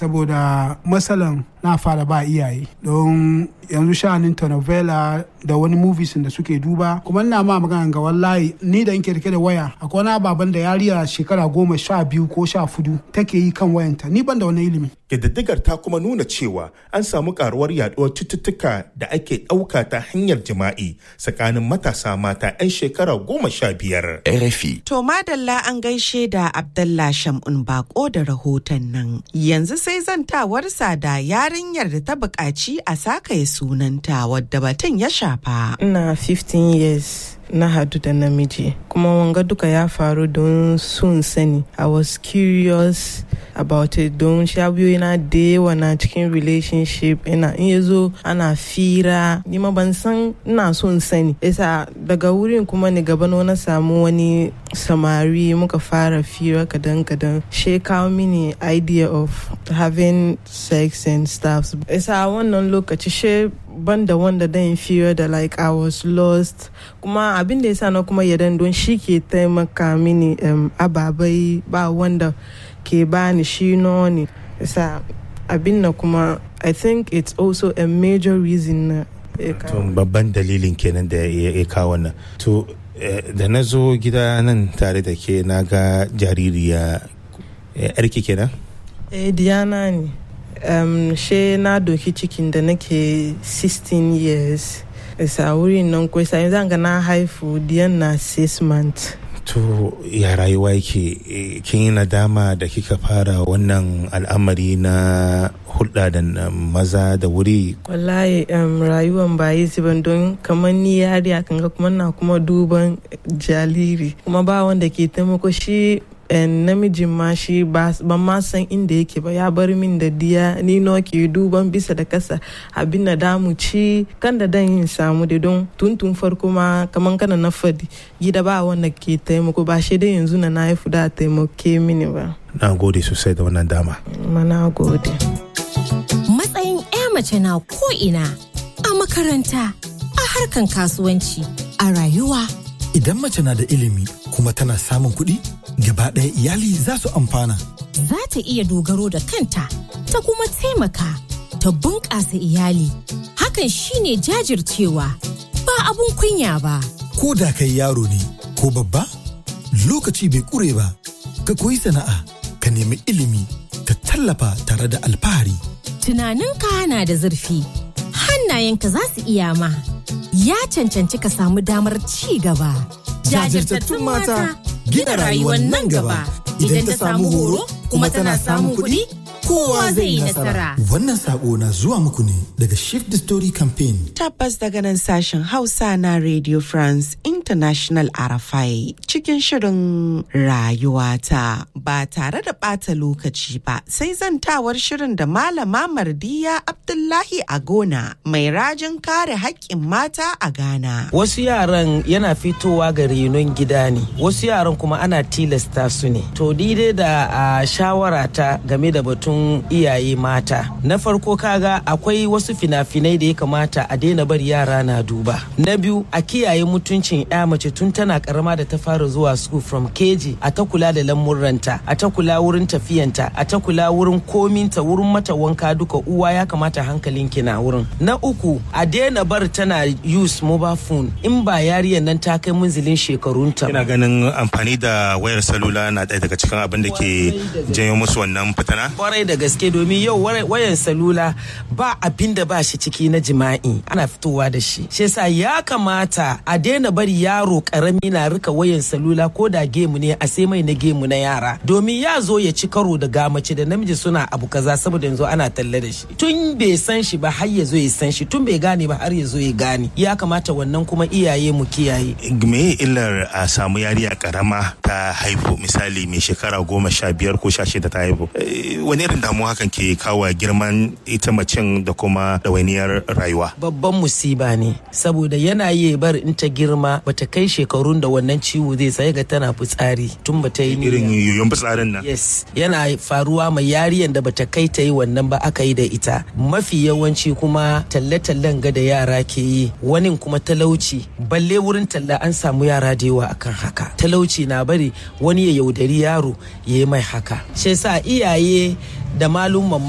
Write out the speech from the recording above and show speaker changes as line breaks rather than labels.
saboda matsalan na fara ba iyaye don yanzu sha'anin telenovela da wani movies da suke duba kuma ina ma magana ga wallahi ni da nke rike da waya akwai wani ababen da yariya shekara goma sha biyu ko sha fudu take yi kan wayanta ni ban da wani ilimi
Ƙididdigar ta kuma nuna cewa an samu karuwar yaduwar cututtuka da ake ɗauka ta hanyar jima'i tsakanin matasa mata 'yan shekara goma sha biyar.
RFI.
To madalla an gaishe da Abdallah Shamun Bako da rahoton nan. Yanzu sai zantawarsa da yarinyar da ta buƙaci a sakaye sunanta wadda batun ya shafa.
Ina 15 years. na hadu da namiji kuma wanga duka ya faru don sun sani i was curious about it don shabiyoyi na da yawa na cikin relationship ina in ya zo ana fira ni ma ban san ina son sani isa daga wurin kuma ni gaba na samu wani samari muka fara fira kadan kadan she kawo mini idea of having sex and stuff isa wannan lokaci she banda wanda dan fira da like I was lost kuma abin da yasa na kuma yadan don shi ke taimaka mini um, ababai ba wanda ke bani shi ne yasa abin na kuma I think it's also a major reason na
babban dalilin kenan da ya kawo wannan to da na zo gida nan tare da ke na ga jaririya yarki kenan
eh diana ne um, she na doki cikin da nake 16 years isa wurin nan kwai sai zanga na haifu diyan na 6 months
to ya rayuwa yake kin yi nadama da kika fara wannan al'amari na hulɗa da maza da wuri
wallahi um, rayuwan ba yi ban don kamar ni yari kan ga kuma na kuma duban jariri kuma ba wanda ke taimako shi namijin ma shi ban ma san inda yake ba ya bar min da diya ni no ke duban bisa da kasa abin da damu ci kan da dan yin samu da don tuntun farko ma kaman kana na fadi gida ba wanda ke taimako ba shi dai yanzu na na haifu da taimake mini ba
na gode sosai da wannan dama
ma na gode
matsayin 'ya mace na ko ina a makaranta a harkan kasuwanci a rayuwa
Idan mace na da ilimi kuma tana samun kuɗi, gaba ɗaya iyali za su amfana.
Za ta iya dogaro da kanta, ta kuma taimaka, ta bunƙasa iyali. Hakan shine jajircewa, ba abun kunya ba.
Ko da kai yaro ne ko babba, lokaci bai ƙure ba, ka koyi sana'a, ka nemi ilimi, ka tallafa tare da alfahari.
Tunaninka na da zurfi, hannayenka za su iya ma. ya cancanci ka samu damar ci gaba.
Jajirtattun mata gina rayuwar nan gaba idan ta samu horo kuma tana samun kuɗi kowa zai yi nasara. Wannan sako na zuwa muku ne daga Shift the Story Campaign.
Tabbas daga nan sashen Hausa na Radio France International Arafai cikin shirin rayuwata ba tare da ɓata lokaci ba sai zantawar shirin da Malama Mardiya Abdullahi Agona mai rajin kare haƙƙin mata a Ghana.
Wasu yaran yana fitowa ga renon gida ne, wasu yaran kuma ana tilasta su ne. To daidai da a shawara ta game da batun iyaye mata. Na farko kaga akwai wasu fina-finai da ya kamata a daina bari yara na duba. Na biyu a kiyaye mutuncin ya mace tun tana karama da ta fara zuwa school from keji a ta kula da lamurranta, a ta kula wurin tafiyanta, a ta kula wurin kominta, wurin mata wanka duka uwa ya kamata hankalin ki na wurin. Na uku a daina bar tana use mobile phone in ba yariyar nan ta kai munzilin shekarunta.
Ina ganin amfani da wayar salula na ɗaya daga cikin abin da ke janyo musu wannan fitana?
Kwarai da gaske domin yau wayan salula ba abin da ba shi ciki na jima'i ana fitowa da shi. Shi yasa ya kamata a daina bari yaro karami na rika wayan salula ko da gemu ne a sai mai na gemu na yara. Domin ya zo ya ci karo da gamace da namiji suna abu kaza saboda yanzu ana talle da shi. Tun bai san shi ba har ya zo ya san shi tun bai gane ba har ya zo ya gane. Ya kamata wannan kuma iyaye mu kiyaye.
Me illar a samu yariya karama ta haihu misali mai shekara goma sha biyar ko sha shida ta haihu. Wani irin damuwa hakan ke kawo girman ita macen da kuma ɗawainiyar rayuwa.
Babban musiba ne saboda yana iya bar in ta girma bata kai shekarun da wannan ciwo zai sai ga tana fitsari tun bata yi
irin yoyon fitsarin nan.
Yes yana faruwa mai yariyan da bata kai ta yi wannan ba aka yi da ita. Mafi yawanci kuma talle-tallen ga da yara ke yi wani kuma talauci balle wurin talla an samu yara da yawa akan haka. Talauci na bari wani ya yaudari yaro ya yi mai haka. Shi yasa iyaye da malumman